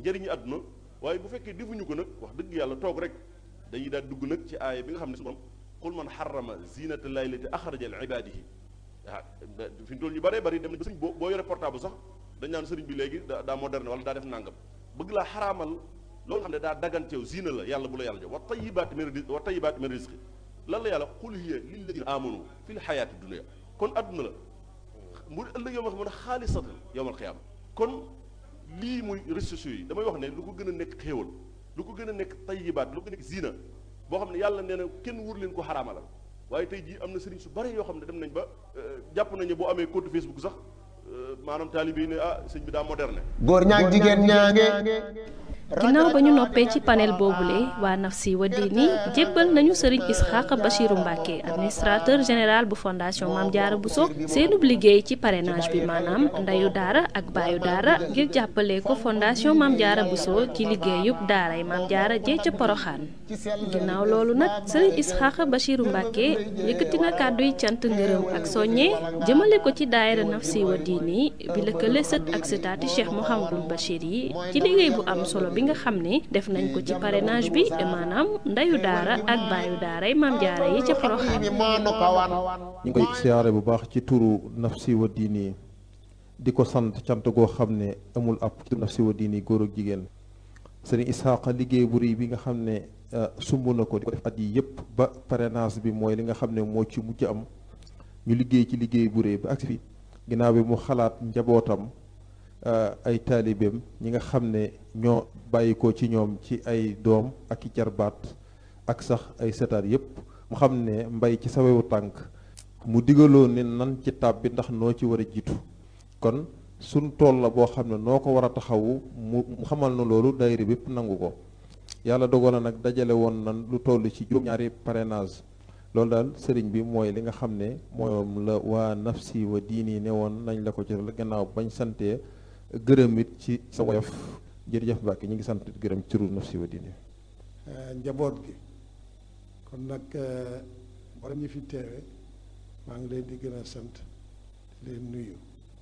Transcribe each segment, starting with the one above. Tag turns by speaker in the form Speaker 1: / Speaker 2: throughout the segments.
Speaker 1: njëriñu àdduna waaye bu fekkee defuñu ko nag wax dëgg yàlla toog rek dañuy daal dugg nag ci aaya bi nga xam ne su borom qul man xarama zinata llahi lati axraja li ibadihi waaw fi mu toll ñu bëree bëri dem na sëriñ boo boo yore portable sax dañ naan sëriñ bi léegi daa daa moderne wala daa def nangam bëgg laa xaraamal loolu xam ne daa daganteew zina la yàlla bu la yàlla jox wa tayibaati min rizqi wa tayibaati min rizqi lan la yàlla qul hiya lilladina amanu fi l xayaati dunia kon adduna la mu ëllëg yow ma xam ne xaalisatan yowmal xiyaama kon lii muy réseaux sociaux yi damay wax ne lu ko gën a nekk xéewal lu ko gën a nekk tayibaat lu ko nekk zina boo xam ne yàlla nee na kenn wur leen ko xaraamalal waaye tey jii am na sëriñ su bari yoo xam ne dem nañ ba jàpp nañu boo amee compte Facebook sax maanaam taalibe yi ne ah sëñ bi daa moderne.
Speaker 2: góor ñaag jigéen ñaange.
Speaker 3: ginnaaw ba ñu noppee ci panel boobule waa Nafsi wa Diini jébbal nañu sëriñ Isxaaq Bachiru Mbàkke administrateur général bu fondation Maam Jaara Buso seenub liggéey ci parrainage bi maanaam ndeyu daara ak baayu daara ngir jàppale ko fondation Maam Jaara Buso ci liggéeyub daaray Maam Jaara jee ca Poroxaan ginnaaw loolu nag sëriñ Isxaaq Bachiru Mbàkke yëkkati na kàdduy cant ngërëm ak soññe jëmale ko ci daayira Nafsi wa Diini bi lëkkale sët ak sëtaati Cheikh Mouhamadul Bachir yi ci liggéey bu am solo bi nga xam ne def nañ ko ci parrainage bi maanaam ndeyu daara ak baayu daara yi maam jaara yi ca Poroxaan
Speaker 4: ñu ngi koy siyaare bu baax ci turu Nafsi wa Diini di ko sant cant goo xam ne amul ab ci Nafsi wa Diini góor ak jigéen sëriñ Isaaqa liggéey bu rëy bi nga xam ne sumb na ko di ko def at yi yëpp ba parrainage bi mooy li nga xam ne moo ci mujj am ñu liggéey ci liggéey bu rëy ba agsi fi ginnaaw bi mu xalaat njabootam ay taalibeem ñi nga xam ne ñoo bàyyi ko ci ñoom ci ay doom ak i jarbaat ak sax ay setaat yépp mu xam ne mbay ci sawewu tànk mu digaloo ne nan ci tab bi ndax noo ci war a jiitu kon suñ tool la boo xam ne noo ko war a taxawu mu xamal na loolu daayira bépp nangu ko yàlla dogal na nag dajale woon nan lu toll ci juróom-ñaari parrainage loolu daal sëriñ bi mooy li nga xam ne moom la waa Nafsi wa Diini ne woon nañ la ko ci gannaaw bañ santee gërëm it ci sa woyof jërëjëf Mbàkke ñu ngi sant gërëm ci turu Nafsi wa Diini
Speaker 5: njaboot gi kon nag borom ñi fi teewe maa ngi leen di gën a sant di leen nuyu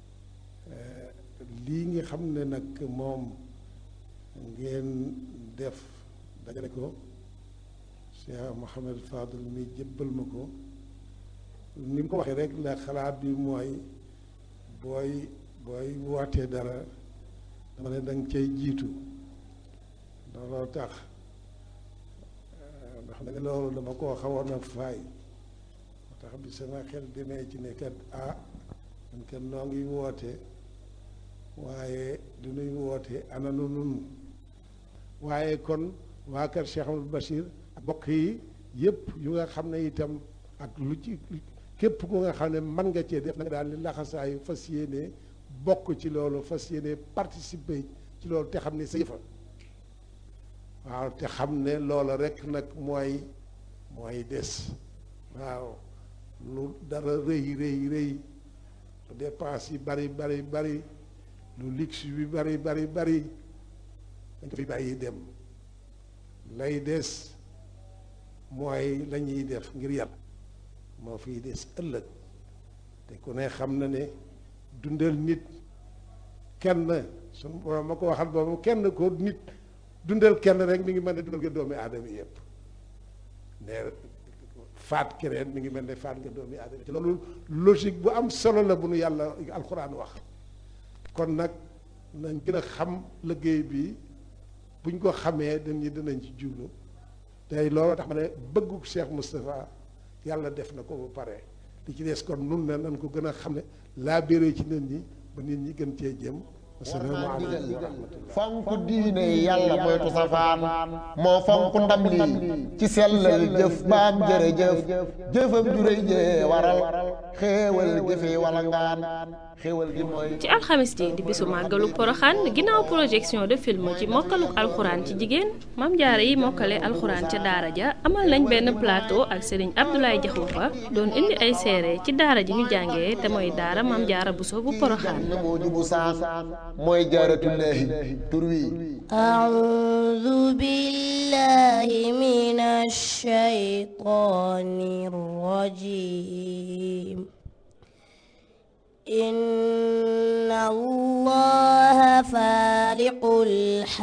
Speaker 5: lii nga xam ne nag moom ngeen def dajale ko Cheikh Mouhamed Fadul mi jëbbal ma ko ni mu ko waxee rek la xalaat bi mooy booy booy wootee dara dama ne danga cay jiitu looloo tax ndax nag loolu dama koo xawoon a faay moo tax bi sama xel demee ci ne kat ah man kat noo ngi woote waaye du nuy woote ana nu nun waaye kon waa kër Cheikh Amadou Bachir ak bokk yi yëpp yu nga xam ne itam ak lu ci képp ku nga xam ne mën nga cee def na nga daal li laxasaayu fas yéene bokk ci loolu fas yéene participer ci loolu te xam ne sa yëfa waaw te xam ne loola rek nag mooy mooy des waaw lu dara rëy rëy rëy lu dépense yi bari bari bari lu luxe bi bari bari bari dañ ko fi bàyyi dem lay des mooy la ñuy def ngir yàlla moo fiy des ëllëg te ku ne xam na ne dundal nit kenn sunu borom ma ko waxal boobu kenn ko nit dundal kenn rek mi ngi mel ne dundal nga doomi aadama yëpp ne faat keneen mi ngi mel ne faat nga doomi aadama te loolu logique bu am solo la bu nu yàlla alxuraan wax kon nag nañ gën a xam liggéey bi buñ ko xamee dañu dinañ ci jublu tey loolu tax ma ne bëggu Cheikh Moustapha yàlla def na ko ba pare li ci des kon nun ne nañ ko gën a xam ne laa béré ci nit ñi ba nit ñi gën cee jëm asalaamaaleykum wa rahmatullah
Speaker 2: fonk diine yàlla moytu safaan moo fonk ndam lii ci sellal jëf baam jërëjëf jëfam juréy jee waral xéewal jëfe wala ngaan xéewal gi mooy
Speaker 3: ci alxamis ji di bisu màggalu poroxaan ginnaaw projection de film ci mokkaluk alxuraan ci jigéen mam jaare yi mokkale alxuraan ca daara ja amal nañ benn plateau ak sëriñ Abdoulaye Jaxumpa doon indi ay seere ci daara ji ñu jàngee te mooy daara mam jaara buso bu poroxaan
Speaker 2: na moo jubu saan mooy jaaratullaahi tur wi
Speaker 6: أعوذ بالله من الشيطان الرجيم إن الله فالق الحب